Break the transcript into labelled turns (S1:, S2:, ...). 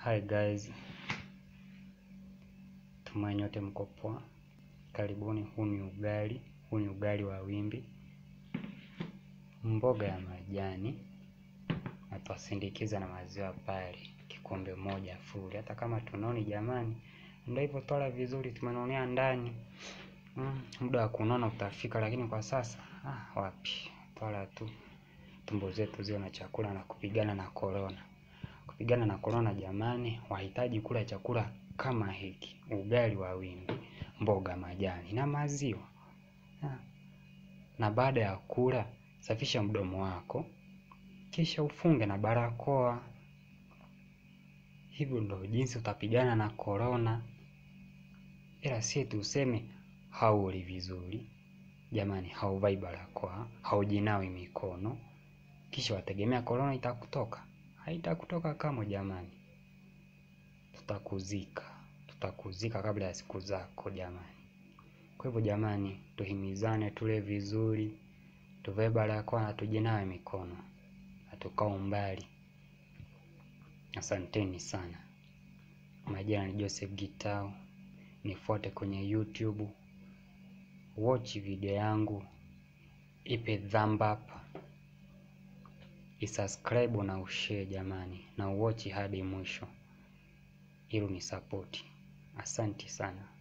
S1: Hi guys, tumai nyote mko poa. Karibuni. Huu ni ugali, huu ni ugali wa wimbi, mboga ya majani, na twasindikiza na maziwa pale kikombe moja fuli. Hata kama tunoni jamani, ndio hivyo, twala vizuri, tumenonea ndani. Mm, muda wa kunona utafika, lakini kwa sasa ah, wapi, twala tu tumbo zetu ziwe na chakula na kupigana na korona kupigana na korona jamani, wahitaji kula chakula kama hiki: ugali wa wimbi, mboga majani na maziwa ha. Na baada ya kula, safisha mdomo wako, kisha ufunge na barakoa. Hivyo ndo jinsi utapigana na korona, ila si tuseme hauli vizuri jamani, hauvai barakoa, haujinawi mikono, kisha wategemea korona itakutoka Haitakutoka kama jamani, tutakuzika, tutakuzika kabla ya siku zako jamani. Kwa hivyo jamani, tuhimizane, tule vizuri, tuvae barakoa na tujinawe mikono na tukaa umbali. Asanteni sana. Majina ni Joseph Gitau, nifuate kwenye YouTube, watch video yangu, ipe thumb up isubscribe na ushare jamani, na uwatch hadi mwisho ili unisapoti. Asanti sana.